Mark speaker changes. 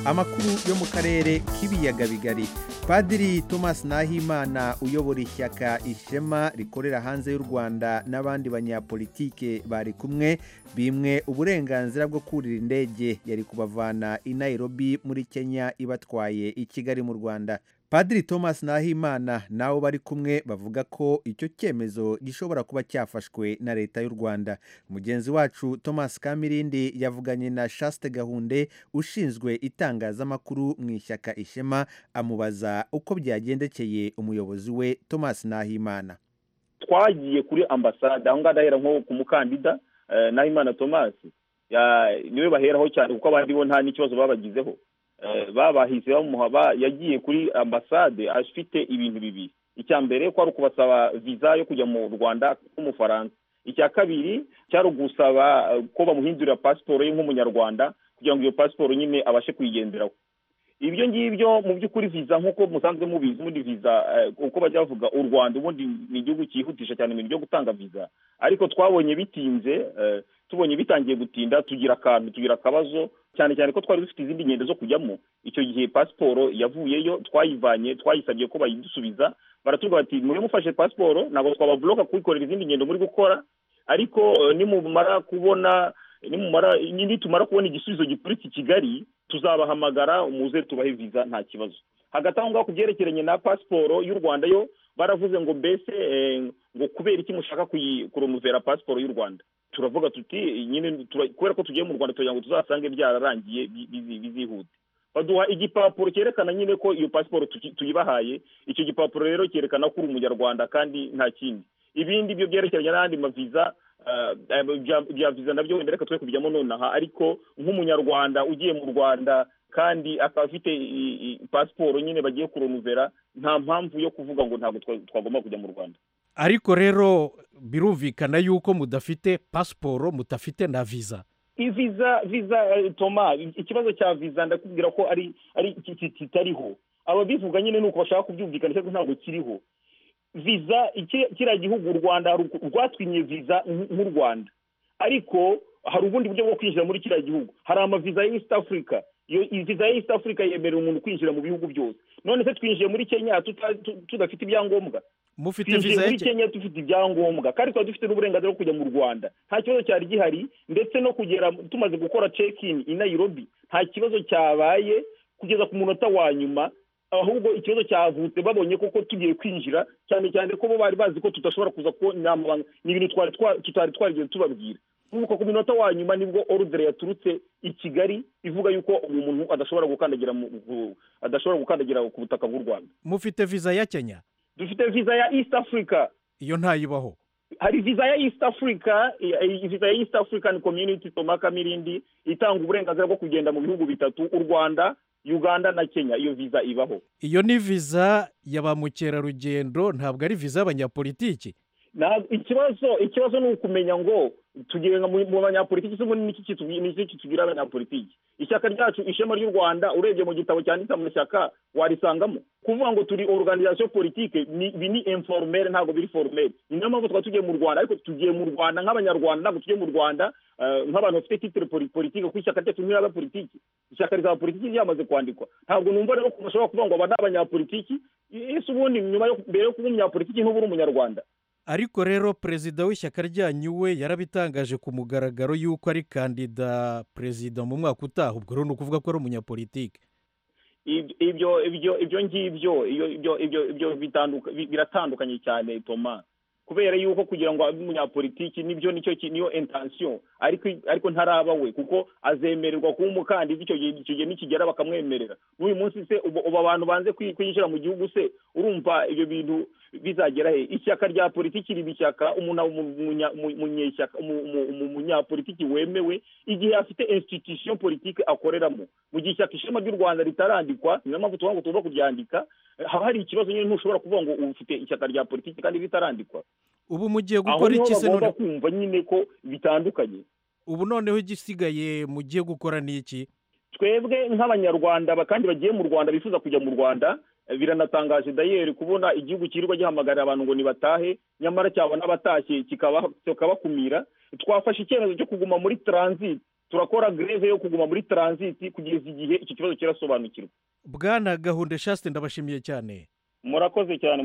Speaker 1: amakuru yo mu karere k'ibiyaga bigari padiri thomas nahimana uyobora ishyaka ishema rikorera hanze y'u rwanda n'abandi banyapolitike bari kumwe bimwe uburenganzira bwo kurira indege yari kubavana i nairobi muri kenya ibatwaye i kigali mu rwanda padiri thomas nahimana n'abo bari kumwe bavuga ko icyo cyemezo gishobora kuba cyafashwe na leta y'u rwanda mugenzi wacu thomas kamirindi yavuganye na chaste gahunde ushinzwe itangazamakuru mu ishyaka ishema amubaza uko byagendekeye umuyobozi we thomas nahimana
Speaker 2: twagiye kuri ambasade aho ngaho ndahera nko ku mukandida nahimana thomas niwe baheraho cyane kuko abandi bo nta n'ikibazo babagizeho babahize bamuha yagiye kuri ambasade afite ibintu bibiri icya mbere ko ari ukubasaba viza yo kujya mu rwanda nk'umufaransa icya kabiri cyari ugusaba ko bamuhindurira pasiporo ye nk'umunyarwanda kugira ngo iyo pasiporo nyine abashe kuyigenderaho ibyo ngibyo mu by'ukuri viza nk'uko musanzwe mubizi ubundi viza uko bajya bavuga u rwanda ubundi ni igihugu cyihutisha cyane mu byo gutanga viza ariko twabonye bitinze tubonye bitangiye gutinda tugira akantu tugira akabazo cyane cyane ko twari dufite izindi ngendo zo kujyamo icyo gihe pasiporo yavuyeyo twayivanye twayisabye ko bayidusubiza baratubwira bati mure mufashe pasiporo ntabwo twababoloka kuyikorera izindi ngendo muri gukora ariko nimumara kubona nimumara nitumara kubona igisubizo giturutse i kigali tuzabahamagara umuze tubahe viza nta kibazo hagati aho ngaho ku byerekeranye na pasiporo y'u rwanda yo baravuze ngo mbese ngo kubera iki mushaka kuromuvera pasiporo y'u rwanda turavuga tuti nyine kubera ko tugiye mu rwanda kugira ngo tuzasange byararangiye bizihute baduha igipapuro cyerekana nyine ko iyo pasiporo tuyibahaye icyo gipapuro rero cyerekana ko uri umunyarwanda kandi nta kindi ibindi byo byerekeranye n'andi maviza bya viza nabyo wenda reka twe kubijyamo nonaha ariko nk'umunyarwanda ugiye mu rwanda kandi akaba afite pasiporo nyine bagiye kuromuvera nta mpamvu yo kuvuga ngo ntabwo twagomba kujya mu rwanda
Speaker 3: ariko rero birumvikana yuko mudafite pasiporo mudafite na viza
Speaker 2: viza viza toma ikibazo cya viza ndakubwira ko ari ari kitariho ababivuga nyine ni uko bashaka kubyumvikana ariko ntabwo kiriho viza kiriya gihugu u rwanda rwatwinye viza nk'u rwanda ariko hari ubundi buryo bwo kwinjira muri kiriya gihugu hari amaviza ya east africa viza ya east africa yemerera umuntu kwinjira mu bihugu byose none se twinjiye muri kenya tudafite ibyangombwa
Speaker 3: mufite viza
Speaker 2: muri kenya dufite ibyangombwa kandi tuba dufite n'uburenganzira bwo kujya mu rwanda nta kibazo cyari gihari ndetse no kugera tumaze gukora cekini i nayirobi nta kibazo cyabaye kugeza ku munota wa nyuma ahubwo ikibazo cyavutse babonye koko tugiye kwinjira cyane cyane ko bo bari bazi ko tudashobora kuza kubona amabanga ni ibintu tutari twarigeze tubabwira nuko ku minota wa nyuma nibwo orudere yaturutse i kigali ivuga yuko uyu muntu adashobora gukandagira adashobora gukandagira ku butaka bw'u rwanda
Speaker 3: mufite viza ya kenya
Speaker 2: dufite viza ya east africa
Speaker 3: iyo ntayibaho
Speaker 2: hari viza ya east africa viza ya east african community tomaka mirindi itanga uburenganzira bwo kugenda mu bihugu bitatu u rwanda uganda na kenya iyo viza ibaho
Speaker 3: iyo ni viza ya ba mukerarugendo ntabwo ari viza y'abanyapolitiki
Speaker 2: ikibazo ikibazo ni ukumenya ngo tugiye mu banyapolitiki se ubundi n'iki kitugira abanyapolitiki ishyaka ryacu ishema ry'u rwanda urebye mu gitabo cyanditse mu mashyaka warisangamo kuvuga ngo turi oruganizasiyo politike ibi ni inforomere ntabwo biri foromere ni niyo mpamvu twaba tugiye mu rwanda ariko tugiye mu rwanda nk'abanyarwanda ntabwo tugiye mu rwanda nk'abantu bafite titire politike kuko ishyaka ryacu ntiyaba politiki ishyaka rya politiki ryamaze kwandikwa ntabwo numva rero ko bashobora kuvuga ngo aba ni abanyapolitiki ese ubundi nyuma yo mbere yo kuba umunyapolitiki ntuba uri umunyarwanda
Speaker 3: ariko rero perezida w'ishyaka ryanyu we yarabitangaje ku mugaragaro y'uko ari kandida perezida mu mwaka utaha ubwo rero ni ukuvuga ko ari umunyapolitike
Speaker 2: ibyo ibyo ibyo ngibyo ibyo biratandukanye cyane toma kubera yuko kugira ngo abe umunyapolitiki nibyo nicyo niyo intansiyo ariko ntaraba we kuko azemererwa kuba umukandida icyo gihe nikigera bakamwemerera n'uyu munsi se ubu abantu banze kwinjira mu gihugu se urumva ibyo bintu bizagera he ishyaka rya politiki riba ishyaka umunyapolitiki wemewe igihe afite institution politiki akoreramo mu gihe ishyaka ishema ry'u rwanda ritarandikwa niyo mpamvu tuvuga ngo tugomba kuryandika haba hari ikibazo nyine ntushobora kuvuga ngo ufite ishyaka rya politiki kandi ritarandikwa
Speaker 3: ubu mugiye gukora iki
Speaker 2: se none kumva nyine ko bitandukanye
Speaker 3: ubu noneho igisigaye mugiye gukora ni iki
Speaker 2: twebwe nk'abanyarwanda kandi bagiye mu rwanda bifuza kujya mu rwanda biranatangaje dayeri kubona igihugu kirirwa gihamagarira abantu ngo nibatahe nyamara cyabona abatashye kikabakumira twafashe icyemezo cyo kuguma muri taransiti turakora greve yo kuguma muri taransiti kugeza igihe iki kibazo kirasobanukirwa
Speaker 3: bwana gahunda shaste ndabashimiye cyane
Speaker 2: murakoze cyane